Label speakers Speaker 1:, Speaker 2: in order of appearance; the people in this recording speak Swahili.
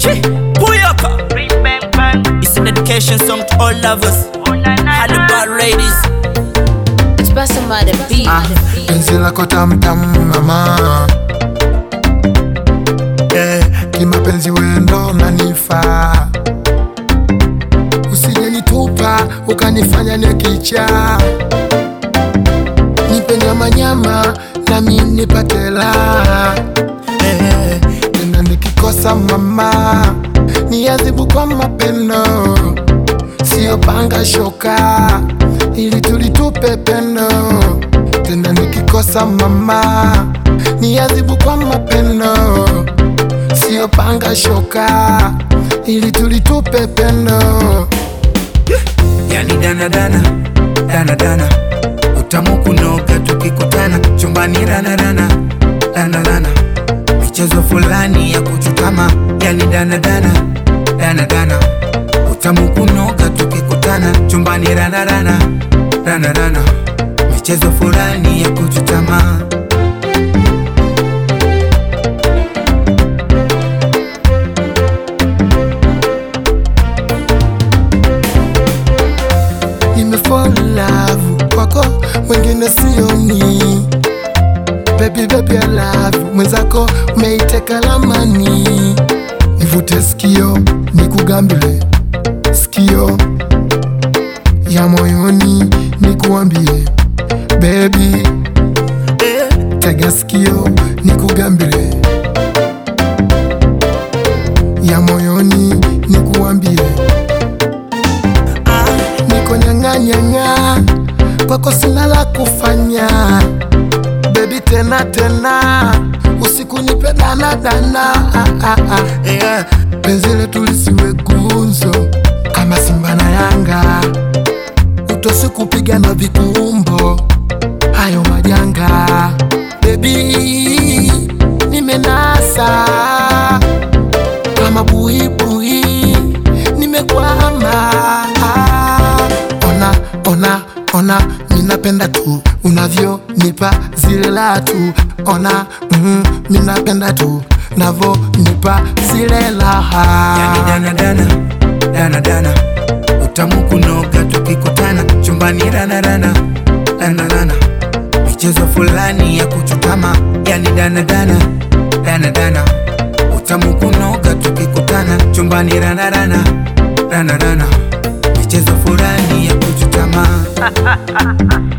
Speaker 1: Chi, Puyaka. It's an dedication song to all lovers. Hannibal ladies.
Speaker 2: It's busting by the beat.
Speaker 3: Ah, penzi lako tamtam mama eh, kimapenzi wendo nanifaa usije nitupa ukanifanya nekicha nipe nyama nyama nami nipate la eh, tena nikikosa mama niadhibu kwa mapendo sio panga shoka ili tulitupe pendo tena nikikosa mama niadhibu kwa mapendo sio panga shoka ili tulitupe pendo
Speaker 4: yani danadana danadana utamu kunoga tukikutana chumbani ranarana ranarana michezo fulani ya kuchutama yani danadana danadana utamu kunoga tukikutana chumbani ranarana ranarana michezo fulani ya kuchutama
Speaker 3: nimefall in love kwako wengine sioni baby baby I love you. mwenzako umeiteka lamani nivute sikio nikugambile sikio ya moyoni nikuambie baby tega sikio nikugambile ya moyoni nikuambie niko nyang'anyang'a kwako sina la kufanya bebi tena tena usiku nipe danadana ah, ah, ah. yeah. penzi letu lisiwe gunzo kama simba na yanga utosi kupigana vikumbo hayo majanga bebi nimenasa kama buibui nimekwama ona ona ona minapenda tu unavyonipa zile la tu ona mm, minapenda tu navo nipa zile laha
Speaker 4: yani danadana danadana utamu kunoga tukikutana chumbani ranarana ranarana michezo fulani ya kuchutama yani danadana danadana utamu kunoga tukikutana chumbani ranarana ranarana michezo fulani ya kuchutama